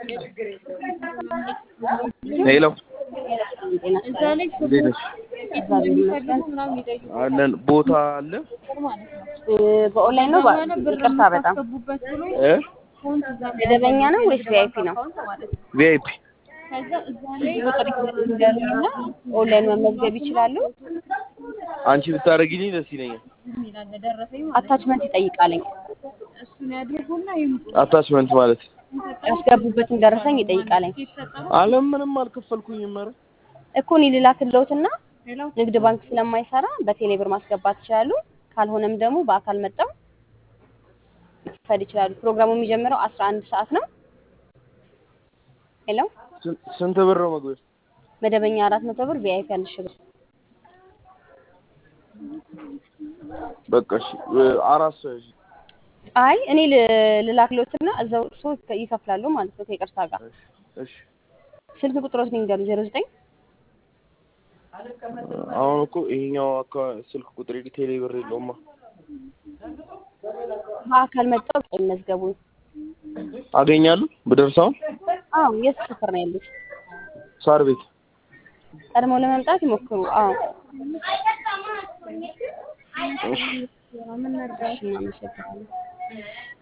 ሄሎ እዛ ላይ እንዴት ነሽ? ስኬት እንደሚፈልጉ ምናምን ይጠይቁ አለን ቦታ አለ ማለት ነው። በኦንላይን ነው። በ- በኋላ ብር ይቅርታ በጣም የምታስገቡበት ብሎ እ አካውንት እዛ ላይ መደበኛ ነው ወይስ ቪአይፒ ነው? አካውንት ማለት ነው። ቪአይፒ ከዛ እዛ ላይ ቁጥር ይደርና ኦንላይን መመዝገብ ይችላሉ። አንቺ ብታደርጊልኝ ደስ ይለኛል። ይላል ደረሰኝ ማለት ነው። አታችመንት ይጠይቃለኝ። እሱን ያድርጉና ይምጡ። አታችመንት ማለት ያስገቡበትን ደረሰኝ ይጠይቃለኝ ይሰጣሉ። አለም ምንም አልከፈልኩኝም። ኧረ እኮ እኔ ልላክልዎትና ሌላው ንግድ ባንክ ስለማይሰራ በቴሌ ብር ማስገባት ይችላሉ። ካልሆነም ደግሞ በአካል መጣው መክፈል ይችላሉ። ፕሮግራሙ የሚጀምረው አስራ አንድ ሰዓት ነው። ሄሎ ስንት- ስንት ብር ነው መግቢያ? መደበኛ አራት መቶ ብር ቪአይፒ አንድ ሺህ ብር በቃ እሺ እ፣ አራት ሰው እሺ አይ እኔ ል- ልላክልዎትና እዛው እርስዎ ይከፍላሉ ማለት ነው ከይቅርታ ጋር እሺ ስልክ ቁጥሮት ንገሩ ዜሮ ዘጠኝ አሁን እኮ ይሄኛው አካ- ስልክ ቁጥር ቴሌ ብር የለውማ። በአካል መጣው መዝገቡ አገኛለሁ ብደርሰው አዎ የት ሰፈር ነው ያሉት ሳር ቤት ቀድመው ለመምጣት ይሞክሩ አዎ እሺ እሺ እናመሰግናለን